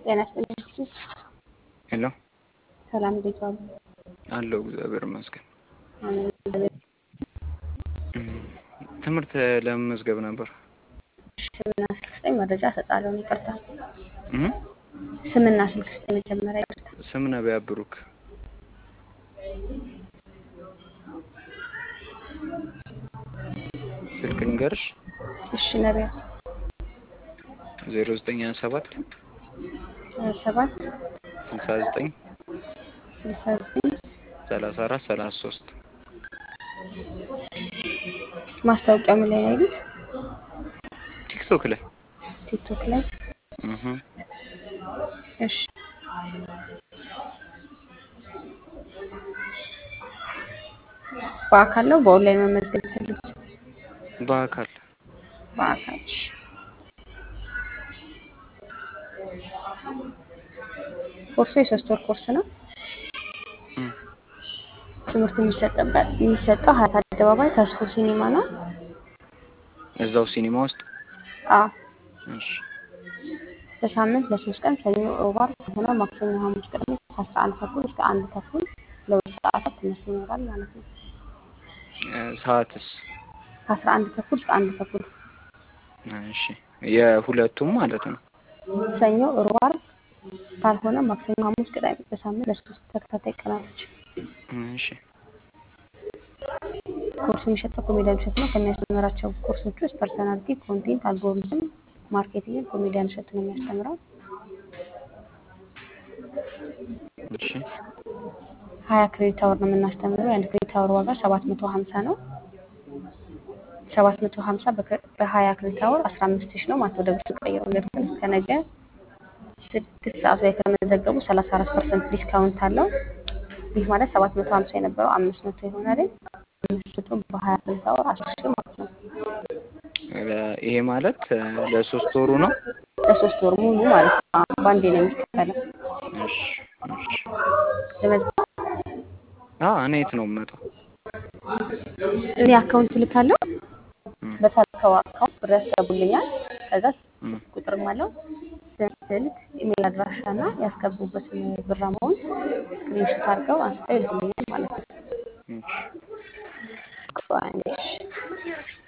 ጤና ይስጥልኝ። ሄሎ ሰላም እንዴት ዋሉ? አለው እግዚአብሔር ይመስገን። አሜን። ትምህርት ለመመዝገብ ነበር። ስምና ስልክ ስጠኝ መረጃ እሰጣለሁ። ይቅርታ እም? ስምና ስልክ ስጠኝ መጀመሪያ። ይቅርታ ስም ነቢያ ብሩክ። ስልክ ንገርሽ እሺ ነቢያ ዜሮ ዘጠኝ ሀያ ሰባት ሰባት ስልሳ ዘጠኝ ስልሳ ዘጠኝ ሰላሳ አራት ሰላሳ ሶስት ማስታወቂያ ምን ላይ ነው ያሉት? ቲክቶክ ላይ ቲክቶክ ላይ። እህ እሺ በአካል ነው በኦንላይን መመዝገብ የፈለጉት? በአካል በአካል እሺ። ኮርሱ የሶስት ወር ኮርስ ነው። እም። ትምህርቱ የሚሰጥበት የሚሰጠው ሀያት አደባባይ ተስፎ ሲኒማ ነው። እዛው ሲኒማ ውስጥ አዎ እሺ በሳምንት ለሶስት ቀን ሰኞ፣ ሮብ፣ ዓርብ ሆነ ማክሰኞ፣ ሐሙስ፣ ቅዳሜ ከአስራ አንድ ተኩል እስከ አንድ ተኩል ለሁለት ሰዓታት ትምህርት ይኖራል ማለት ነው። እ፣ ሰዓትስ ከአስራ አንድ ተኩል እስከ አንድ ተኩል እሺ የሁለቱም ማለት ነው። ሰኞ፣ ሮብ፣ ዓርብ ካልሆነ ማክሰኞ፣ ሐሙስ፣ ቅዳሜ በሳምንት ለሶስት ተከታታይ ቀናቶች እሺ ኮርሱ የሚሰጠው ኮሜዲያን እሸቱ ነው። ከሚያስተምራቸው ኮርሶች ውስጥ ፐርሰናሊቲ፣ ኮንቴንት፣ አልጎሪዝም፣ ማርኬቲንግ ኮሜዲያን እሸቱ ነው የሚያስተምረው። እሺ ሀያ ክሬዲት አወር ነው የምናስተምረው። የአንድ ክሬዲት አወር ዋጋ ሰባት መቶ ሀምሳ ነው። ሰባት መቶ ሀምሳ በሀያ ክሬዲት አወር አስራ አምስት ሺህ ነው ማለት ወደ ብር ቀይረው ግን እስከ ነገ ስድስት ሰዓት ላይ ከመዘገቡ ሰላሳ አራት ፐርሰንት ዲስካውንት አለው። ይህ ማለት ሰባት መቶ ሀምሳ የነበረው አምስት መቶ ይሆናል። አምስት መቶ በሀያ ክሬዲት አወር አስር ሺህ ማለት ነው። ለ- ይሄ ማለት እ፣ ለሶስት ወሩ ነው። ለሶስት ወር ሙሉ ማለት ነው። በአንዴ ነው የሚከፈለው። እሺ እሺ ለመዝገብ አ እኔ የት ነው የምመጣው? እኔ አካውንት ልካለሁ። እም፣ በታልከው አካውንት ብር ያስገቡልኛል። ከዛ እም፣ ቁጥርም አለው ስልክ፣ ኢሜል አድራሻ እና ያስገቡበትን ብር አማውንት ስክሪንሾት አድርገው አንስተው ይልኩልኛል ማለት ነው። እሺ ቆይ አንዴ እሺ።